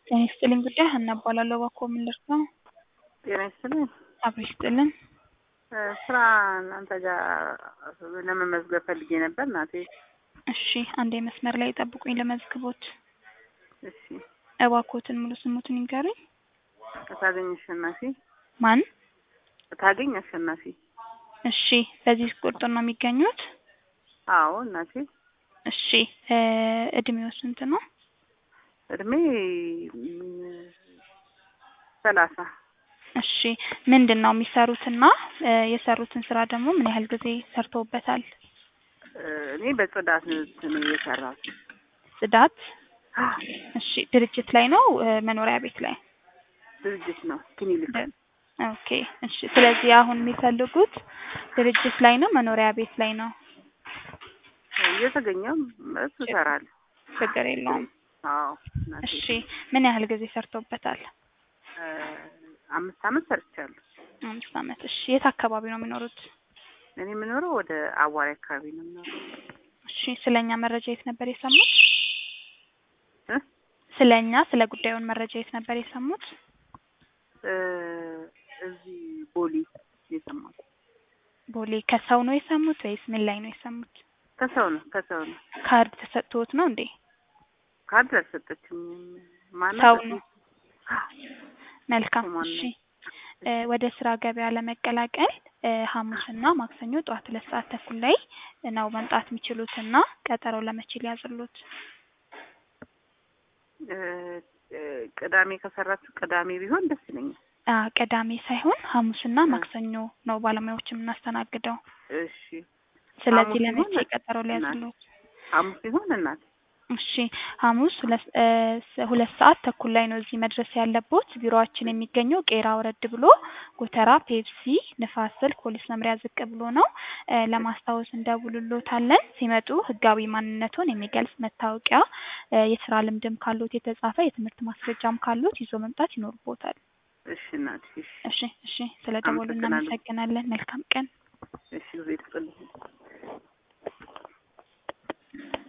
ጤና ይስጥልኝ ጉዳይ ሀና እባላለሁ። እባክዎ ምን ልርዳው? ጤና ይስጥልኝ። አብሮ ይስጥልን። እ ስራ እናንተ ጋር ለመመዝገብ ፈልጌ ነበር እናቴ። እሺ አንዴ መስመር ላይ ጠብቁኝ ለመዝግቦት። እሺ እባክዎትን ሙሉ ስሙትን ይንገሩኝ። እታገኝ አሸናፊ። ማን? እታገኝ አሸናፊ። እሺ በዚህ ቁጥር ነው የሚገኙት? አዎ እናቴ። እሺ እ እድሜው ስንት ነው? እድሜ ም፣ ሰላሳ እሺ ምንድን ነው የሚሰሩትና እ የሰሩትን ስራ ደግሞ ምን ያህል ጊዜ ሰርተውበታል? እ እኔ በጽዳት ነው የሰራሁት። ጽዳት። እሺ ድርጅት ላይ ነው እ መኖሪያ ቤት ላይ? ድርጅት ነው ክሊኒክ። ኦኬ እሺ። ስለዚህ አሁን የሚፈልጉት ድርጅት ላይ ነው መኖሪያ ቤት ላይ ነው? እየተገኘም እሱ እሰራለሁ። ችግር የለውም። አዎ እናቴ። እሺ ምን ያህል ጊዜ ሰርተውበታል? እ አምስት አመት ሰርቻለሁ። አምስት አመት። እሺ የት አካባቢ ነው የሚኖሩት? እኔ የምኖረው ወደ አዋሪ አካባቢ ነው የምኖረው። እሺ ስለኛ መረጃ የት ነበር የሰሙት? እ ስለኛ ስለ ጉዳዩን መረጃ የት ነበር የሰሙት? እ እዚህ ቦሌ የሰማሁት ቦሌ። ከሰው ነው የሰሙት ወይስ ምን ላይ ነው የሰሙት? ከሰው ነው ከሰው ነው። ካርድ ተሰጥቶት ነው እንዴ? ካርድ አልሰጠችኝም። ማናት? ሰው ነው። መልካም ስሟን እሺ። ነው። እ ወደ ስራ ገበያ ለመቀላቀል እ ሐሙስና ማክሰኞ ጠዋት ሁለት ሰዓት ተኩል ላይ ነው መምጣት የሚችሉትና ቀጠሮ ለመቼ ሊያዝሉት? እ እ ቅዳሜ ከሰራችሁ ቅዳሜ ቢሆን ደስ ይለኛል። አ ቅዳሜ ሳይሆን ሐሙስና እ ማክሰኞ ነው ባለሙያዎች የምናስተናግደው። እሺ ስለዚህ ሐሙስ ለመቼ ይሆን ቀጠሮ እናት? ሊያዝሉት? ሐሙስ ይሆን እናት? እሺ ሐሙስ ሁለት እ ስ- ሁለት ሰዓት ተኩል ላይ ነው እዚህ መድረስ ያለቦት። ቢሮአችን የሚገኘው ቄራ ወረድ ብሎ ጎተራ ፔፕሲ ንፋስ ስልክ ፖሊስ መምሪያ ዝቅ ብሎ ነው። እ ለማስታወስ እንደውልሎታለን። ሲመጡ ህጋዊ ማንነቱን የሚገልጽ መታወቂያ፣ እ የስራ ልምድም ካሉት የተጻፈ የትምህርት ማስረጃም ካሉት ይዞ መምጣት ይኖርቦታል። እሺ እናት። እሺ እሺ እሺ፣ ስለ ደወሉ አመሰግናለሁ። እናመሰግናለን። መልካም ቀን። እሺ ጊዜ ይስጥልኝ።